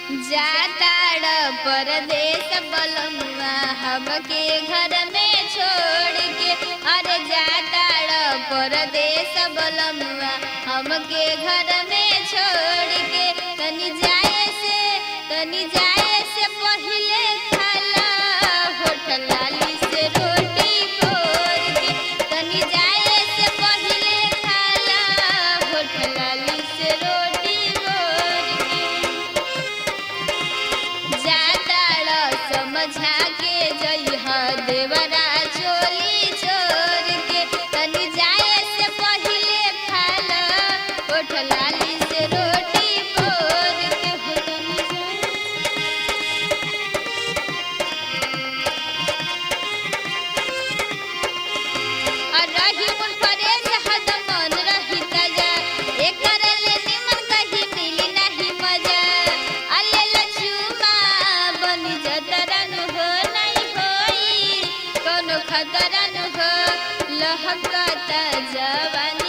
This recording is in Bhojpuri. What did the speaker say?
जाताड़ परदेश बलमुआ हमके घर में छोड़ के अरे जाताड़ परदेश बलमुआ हमके घर में छोड़ के तनी जाए से तनी जाए से पहिले खाला होठल लाली से रोटी बोर के तनी जाए से पहिले खाला होठल लाली से रोटी बोर के जाताड़ समझा के जइह देवरा चोली छोड़ के तनी जाए से पहिले खाला ओठ लाली से रोटी बोर के हो तनी जाए और रही मन परेश हद मन रही तजा एकर ले निमन कहीं मिली नहीं मजा अले लचुमा बनी जतरन हो नहीं होई कोनो खतरन हो लहकता जवानी